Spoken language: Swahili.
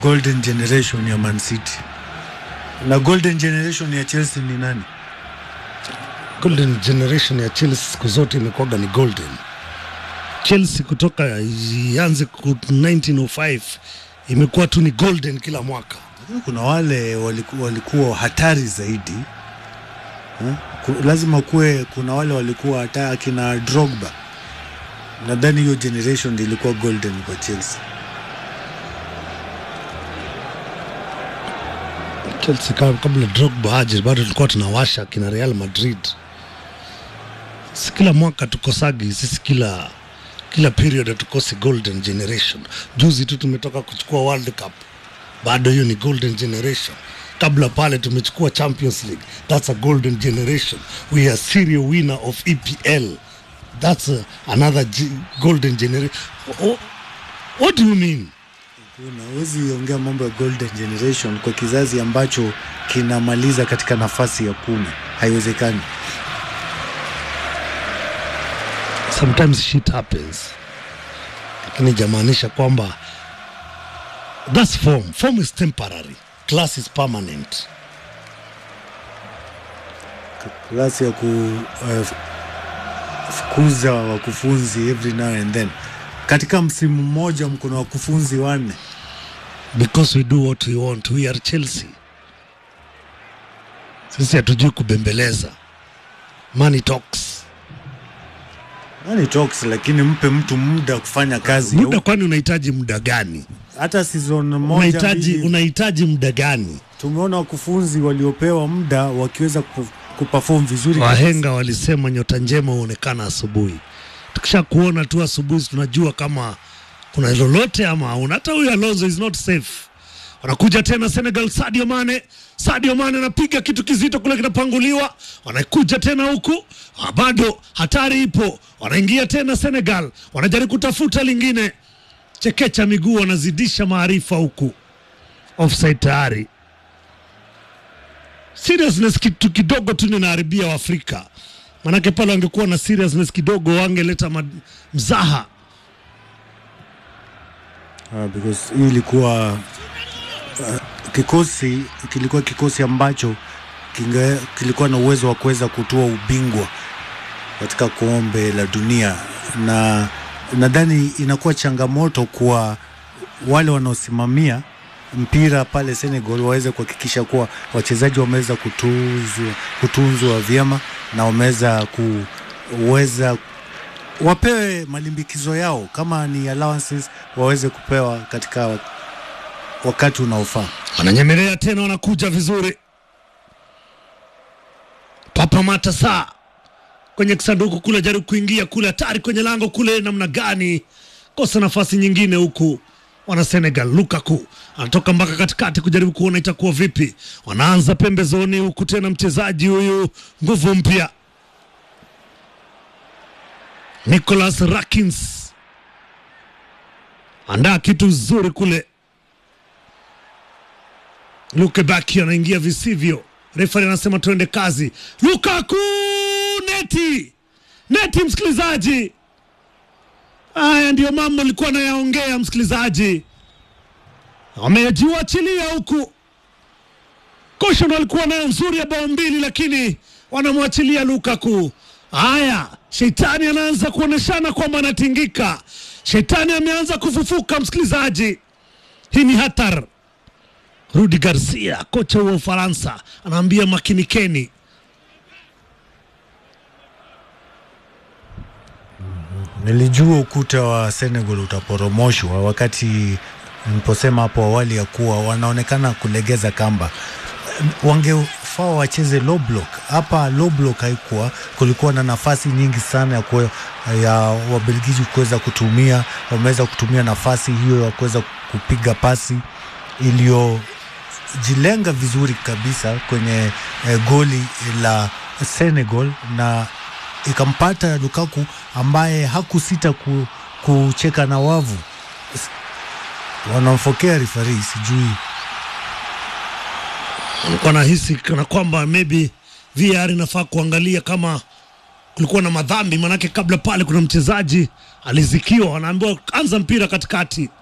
golden generation ya Man City na golden generation ya Chelsea ni nani? golden generation ya Chelsea siku zote imekuwaga ni golden. Chelsea kutoka ianze ku 1905 imekuwa tu ni golden kila mwaka. Lakini kuna wale waliku, walikuwa hatari zaidi eh? Ku, lazima kuwe kuna wale walikuwa hata akina Drogba. Nadhani hiyo generation ndio ilikuwa golden kwa Chelsea. Chelsea ka- kabla Drogba aje bado tulikuwa tunawasha kina Real Madrid. Si kila mwaka tukosagi sisi, kila kila period hatukosi golden generation. Juzi tu tumetoka kuchukua World Cup, bado hiyo ni golden generation. Kabla pale tumechukua Champions League, that's a golden generation. We are serial winner of EPL, that's a, another g- golden generation. Oh, what do you mean? Unawezi ongea mambo ya golden generation kwa kizazi ambacho kinamaliza katika nafasi ya kumi, haiwezekani. sometimes shit happens, lakini jamaanisha kwamba that's form. Form is temporary, class is permanent. klasi ya kufukuza wakufunzi every now and then. Katika msimu mmoja mko na wakufunzi wanne. Because we do what we want. We are Chelsea. Sisi hatujui kubembeleza. Money talks. Nani talks, lakini mpe mtu muda kufanya kazi. Muda kwani unahitaji muda gani? Hata season moja Unahitaji mbili, unahitaji muda gani? tumeona wakufunzi waliopewa muda wakiweza ku- kuperform vizuri kabisa. Wahenga walisema nyota njema huonekana asubuhi. Tukisha kuona tu asubuhi, tunajua kama kuna lolote ama hauna. Hata huyu Alonso is not safe. Wanakuja tena Senegal, Sadio Mane. Sadio Mane anapiga kitu kizito kule, kinapanguliwa. Wanakuja tena huku, ah, bado hatari ipo. Wanaingia tena Senegal, wanajaribu kutafuta lingine. Chekecha miguu, wanazidisha maarifa huku. Offside tayari seriousness kitu kidogo tu ninaharibia Waafrika, manake pale wangekuwa na seriousness kidogo wangeleta ma- mzaha. Ah, because hii ilikuwa uh, kikosi kilikuwa kikosi ambacho kinge, kilikuwa na uwezo wa kuweza kutoa ubingwa katika kombe la dunia, na nadhani inakuwa changamoto kwa wale wanaosimamia mpira pale Senegal waweze kuhakikisha kuwa wachezaji wameweza kutuzwa, kutunzwa vyema na wameweza kuweza wapewe malimbikizo yao, kama ni allowances waweze kupewa katika wakati unaofaa. Wananyemelea tena, wanakuja vizuri. Papa Mata saa kwenye kisanduku kule, jaribu kuingia kule, hatari kwenye lango kule, namna gani? Kosa nafasi nyingine huku wana Senegal. Lukaku anatoka mpaka katikati kujaribu kuona itakuwa vipi. Wanaanza pembezoni huku tena, mchezaji huyu nguvu mpya Nicholas Rakins andaa kitu zuri kule. Luke Baki anaingia visivyo, refari anasema tuende kazi. Lukaku neti neti, msikilizaji. Haya ndiyo mambo alikuwa anayaongea msikilizaji, wamejiwachilia huku. Kosho ndo alikuwa nayo nzuri ya bao mbili, lakini wanamwachilia Lukaku. Haya, shetani anaanza kuoneshana kwamba anatingika. Shetani ameanza kufufuka, msikilizaji. Hii ni hatar. Rudi Garcia, kocha wa Ufaransa, anaambia makinikeni. Nilijua ukuta wa Senegal utaporomoshwa wakati niliposema hapo awali ya kuwa wanaonekana kulegeza kamba. Wangefaa wacheze low block. Hapa low block haikuwa, kulikuwa na nafasi nyingi sana ya, kwe, ya Wabelgiji kuweza kutumia. Wameweza kutumia nafasi hiyo ya kuweza kupiga pasi iliyojilenga vizuri kabisa kwenye eh, goli la Senegal na ikampata Lukaku ambaye hakusita ku, kucheka na wavu. S- Wanamfokea rifari, sijui Walikuwa nahisi kana kwamba maybe VAR inafaa kuangalia kama kulikuwa na madhambi, manake kabla pale kuna mchezaji alizikiwa, anaambiwa anza mpira katikati.